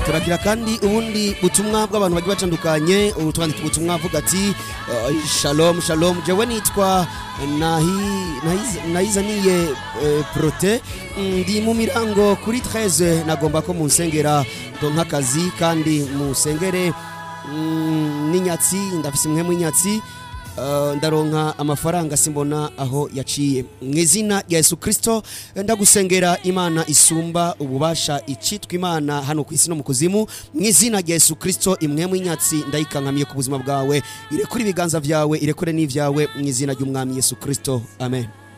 turagira kandi ubundi butumwa bw'abantu bagiye batandukanye ubu twandika ubutumwa avuga ati eh, shalom shalom jewe nitwa Nahi- Nahiz- nahizaniye eh, prote ndi mu mirango kuri 13 nagomba ko munsengera donka akazi kandi musengere mm, n'inyatsi ndafise imwe mu inyatsi Uh, ndaronka amafaranga simbona aho yaciye mu izina rya yesu kirisito ndagusengera imana isumba ububasha icitwa imana hano ku isi no mu kuzimu mu izina rya yesu kirisito imwe mu inyatsi ndayikankamiye ku buzima bwawe irekure ibiganza byawe irekure n'ibyawe mu izina ry'umwami yesu kirisito amen